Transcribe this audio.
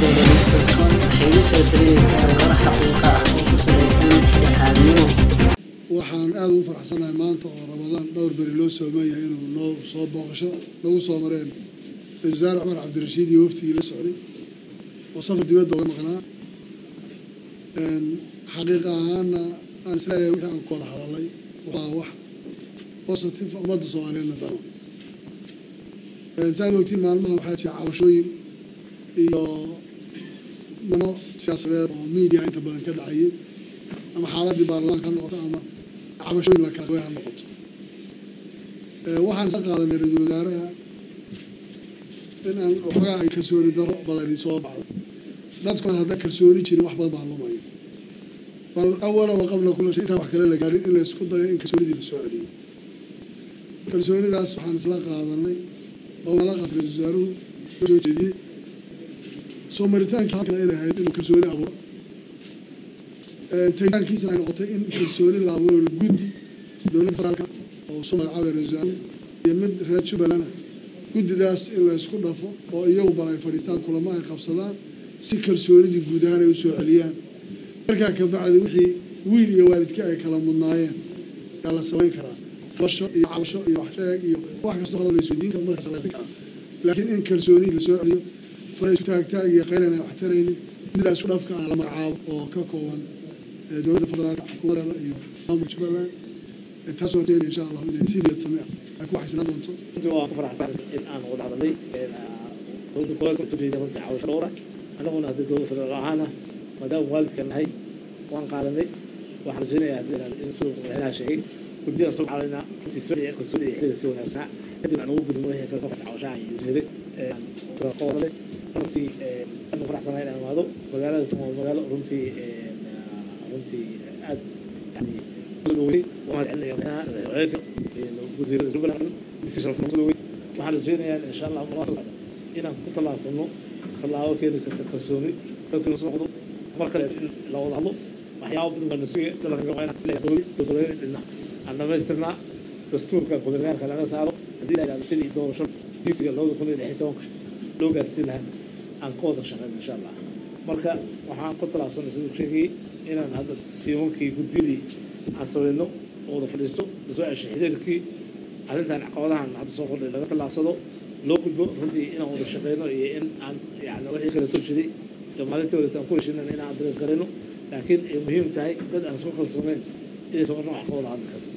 www.com waxay la soo talinaysaa warar xaqiiqo ah oo ku salaysan dhexdhexaadnimo waxaan aada ugu faraxsanahay maanta oo ramadaan dhowr beri loo soomeeyahay inuu noo soo booqasho nagu soo mareen ra-isul wasaare cumar cabdirashiid iyo waftigii la socday oo safar dibadda oga maqnaa xaqiiqa ahaana aan isleeyahay wixii aan ku wada hadalay waa wax positive ummadda soomaaliyeedna dano saad ogtiin maalmaha waxaa jira cabashooyin iyo mano siyaasadeed oo media inta badan ka dhacayay ama xaaladii baarlamaanka ha noqoto ama cabashooyin la kala qabay ha noqoto waxaan isla qaadanay ra-iisul wasaaraha in aan waxoogaa ay kalsooni daro badani soo baxdo dadkuna haddaan kalsooni jirin wax badan baa lumaya bal awala wa qabla kula shay intaan wax kale la gaarin in la isku dayo in kalsoonidii la soo celiyo kalsoonidaas waxaan isla qaadanay oo nala qaatay ra-isul wasaaruhu soo jeediyey soo maritaankii halkan inay ahayd inuu kalsooni abuuro tegitaankiisana ay noqotay in kalsooni la abuuro guddi dowladda federaalka oo soo magacaabay ra-isul wasaaruhu iyo mid reer jubbalana guddidaas in la isku dhafo oo iyagu bal ay fadhiistaan kulamo ay qabsadaan si kalsoonidii guud ahaan ay u soo celiyaan markaa ka bacdi wixii wiil iyo waalidkii ay kala mudnaayeen yaa la samayn karaa basho iyo cabasho iyo waxsheeg iyo wax kastoo qalad la isweydiin karo markaas la karaa laakiin in kalsooni la soo celiyo fara isku taagtaag iyo qaylan ay wax taraynin midaa isku dhafka aan la magacaabo oo ka kooban dowladda federaalka xukuumadeeda iyo maamulka jubbaland taasoo jeeda insha allahu inay sideed samee ay ku waxaysanaan doonto waan ku faraxsan in aan wada hadalnay dowladda gobolka soo jeeda runtii cawasho dhowra annaguna haddii dowladda federaal ahaana maadaama waalidka nahay waan qaadanay waxaan rajaynayaa haddii in siduu madaxweynaha sheegay guddiyaan soo caawinaa runtii soo dhici kalsooni iyo xiriirkii wanaagsanaa kadib aan ugu gudbino wixii kale markaas cawashaha iyo jeeday ka wadalay runtii aad ku faraxsanahay inaan imaado magaalada tumo magaalo runtii runtii aad yani soo dhowey waan celinaya madaxweynaha wasiirada jubbaland si sharafna soo dhowey waxaan rajaynayaa insha allah mar soo socda inaan ku tallaabsano tallaabo keeni karta kalsooni dalkii soo noqdo mar kale in la wada hadlo waxyaaba badan baa nasuge dalka goboleed dhinac aan dhamaystirnaa dastuurka gobolyaanka laga saaro haddii la yidhahdo sidii doorasho diisiga labada kun iyo lix iyo tobanka loo gaarsiin lahaana aan ka wada shaqeyno insha allah marka waxaan ku tallaabsanay siduu sheegayay inaan hadda tiimankii guddiyadii aan samayno oo wada fadhiisto lasoo ceshay xiriirkii arrintan caqabadahan hadda soo kordhay laga tallaabsado loo gudbo runtii inaan wada shaqeyno iyo in aan yani wixii kale soo jiray maalintii horeeto aan ku heshiinana inaan adres garayno laakiin ay muhiim tahay dad aan isku kalsooneyn inaysan marna wax ka wada hadli karin